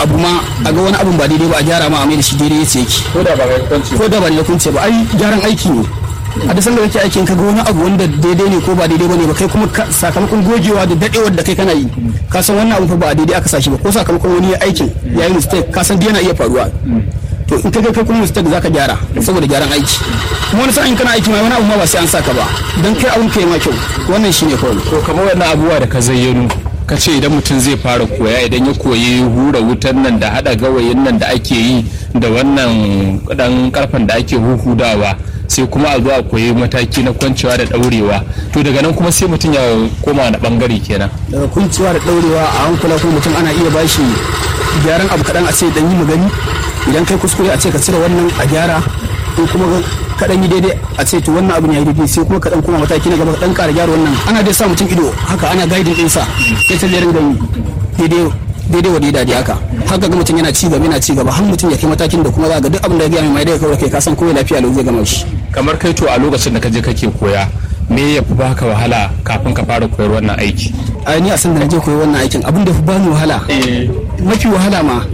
abu ma a ga wani abun ba daidai ba a gyara ma a mai da shi daidai yace yake ko da ba ga kwanci ko da ba da kunce ba ai gyaran aiki ne a duk sanda kake aikin ka ga wani abu wanda daidai ne ko ba daidai bane ba kai kuma ka- sakamakon gogewa da dadewar da kai kana yi ka san wannan abu fa ba daidai aka sashi ba ko sakamakon wani ya aikin ya yi mistake ka san dai yana iya faruwa to in ka ga kai kuma mistake zaka gyara saboda gyaran aiki kuma wani sa'in kana aiki ma wani abu ma ba sai an saka ba dan kai abun kai ma kyau wannan shine kawai to kamar wannan abubuwa da ka zayyano ka ce idan mutum zai fara koya idan ya koyi hura wutan nan da hada gawayin nan da ake yi da wannan dan karfen da ake huhudawa sai kuma a zo a koyi mataki na kwancewa da daurewa to daga nan kuma sai mutum ya koma na bangare kenan daga kunciwa da daurewa a hankula kuma mutum ana iya bashi gyaran abu kaɗan a ce dan yi magani idan kai kuskure a ce ka cire wannan a gyara ko kuma kaɗan yi daidai a ce to wannan abin ya yi daidai sai kuma kaɗan kuma mataki na gaba kaɗan ƙara gyara wannan ana dai sa mutum ido haka ana gaidin ɗinsa ya ta ringa yi daidai daidai wa daidai dai haka haka ga mutum yana ci gaba yana ci gaba har mutum ya kai matakin da kuma za ga duk abin da ya gaya mai mai daga kawai kai ka san kowai lafiya lau zai gama shi kamar kai to a lokacin da ka je kake koya me ya fi baka wahala kafin ka fara koyar wannan aiki a ni a san da na je koyi wannan aikin abin da fi bani wahala mafi wahala ma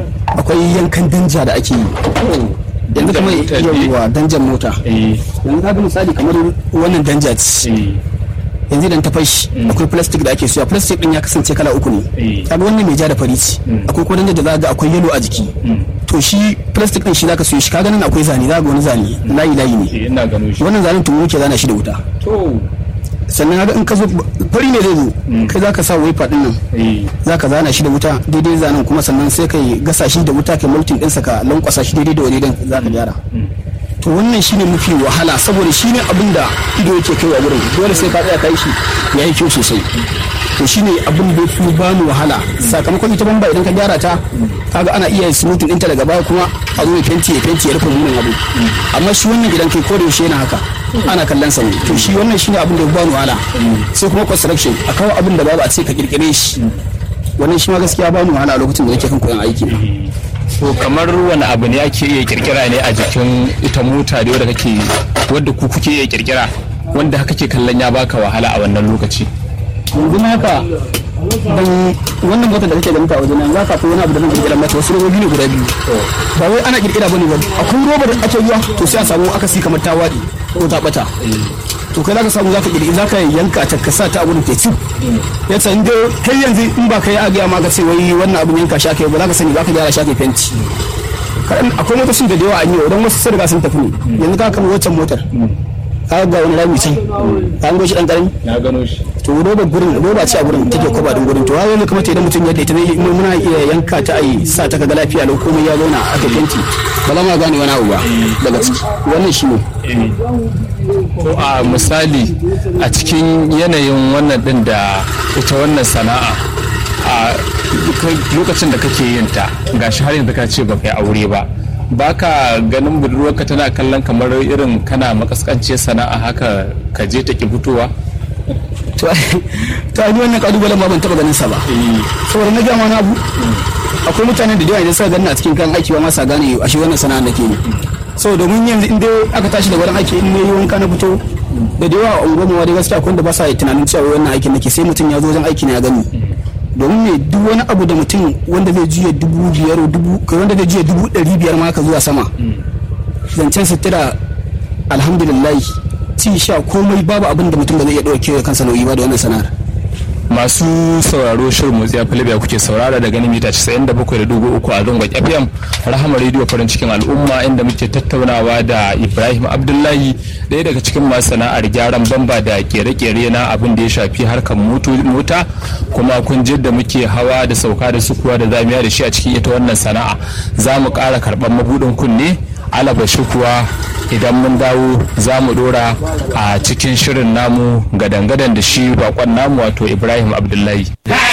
akwai yankan danja da ake yi yanzu kamar Danjan mota ne? yawwa danjan mota yanzu ka ga misali kamar wannan danja ce yanzu idan ta fashi akwai plastic da ake suya plastic din ya kasance kala uku ne Eh. kaga wannan mai ja da fari ce akwai kuma danja da za ga akwai yellow a jiki to shi plastic din shi zaka suyo shi kaga nan akwai zane za ga wani zane layi layi ne ina gano shi wannan zanen tumu ke zana shi da wuta to sannan haka in ka zo fari ne zai zo kai zaka sa wiper din nan za ka zana shi da wuta daidai zanen kuma sannan sai ka gasa shi da wuta kai mulkin ɗinsa ka lankwasa shi daidai da wani dan za ka gyara to wannan shine mafi wahala saboda shine abin da ido yake kai a wurin dole sai ka tsaya kai shi ya yi kyau sosai to shine abin da fi bani wahala sakamakon ita bamba idan ka gyara ta kaga ana iya smoothing ɗinta daga baya kuma a zo ya fenti ya fenti ya rufe munin abu amma shi wannan gidan kai ko da yaushe yana haka ana kallon sa ne to shi wannan shine abin da ya bani wahala sai kuma construction a kawo abin da babu a ce ka kirkire shi wannan shi ma gaskiya ba mu wahala a lokacin da nake kan koyon aiki to kamar wani abu ne ake iya kirkira ne a jikin ita mota da wadda kake wadda ku kuke iya kirkira wanda haka ke kallon ya baka wahala a wannan lokaci yanzu na haka ban wannan motar da kake da mutane wajen za ka fi wani abu da zan kirkira mata wasu robobi ne guda biyu ba wai ana kirkira bane ba akwai roba da ake zuwa to sai a samu akasi kamar ta waɗi ko ta bata to kai zaka samu zaka kirkira zaka yanka ta ka sa ta a gurin teku ya san da kai yanzu in ba kai a ga ma ka ce wai wannan abun yanka shi ake ba zaka sani zaka gyara shi ake fenti kaɗan akwai motocin da da yawa an yi don wasu sun riga sun tafi ne yanzu ka kama wancan motar ka ga wani rami can ka an goshi dan karami na gano shi to roba gurin roba ce a gurin take kwaba din gurin to wai ne kuma idan mutum yadda ita ne mu muna iya yanka ta ai sa ta kaga lafiya lau komai ya zauna aka fenti ba za ma gane wani abu ba daga ciki wannan shi ne to a misali a cikin yanayin wannan din da ita wannan sana'a a lokacin da kake yin ta gashi har yanzu ka ce ba kai aure ba baka ganin budurwarka tana kallon kamar irin kana makaskance sana'a haka ka je ta ki fitowa to to ai wannan kalubalen ma ban taba ganin sa ba saboda na gama na abu akwai mutanen da yawa idan suka ganna a cikin kan aiki ba ma sa gane a shi wannan sana'a nake ne so domin yanzu in dai aka tashi da wurin aiki in ne yi wanka na fito da da yawa a unguwarmu dai gaskiya akwai wanda ba sa tunanin cewa wannan aikin nake sai mutum ya zo wajen aiki na ya gani domin ne duk wani abu da mutum wanda zai juya dubu biyar dubu kai wanda zai juya dubu ɗari biyar ma ka zuwa sama zancen sutura alhamdulillah ci sha komai babu abin da mutum ba zai iya ɗauke kansa nauyi ba da wannan sana'ar masu sauraro shirin motsi a filibiya kuke saurara da ganin mita 97.3 a zangon fm rahama rediyo farin cikin al'umma inda muke tattaunawa da ibrahim abdullahi ɗaya daga cikin masu sana'ar gyaran bamba da kere-kere na abin da ya shafi harkar mota kuma kun ji da muke hawa da sauka da sukuwa da zamiya da shi a cikin ita wannan sana'a za mu ƙara karɓar mabuɗin kunne alaba shi kuwa idan mun dawo za mu dora a cikin shirin namu gadan-gadan da shi bakon namu wato ibrahim abdullahi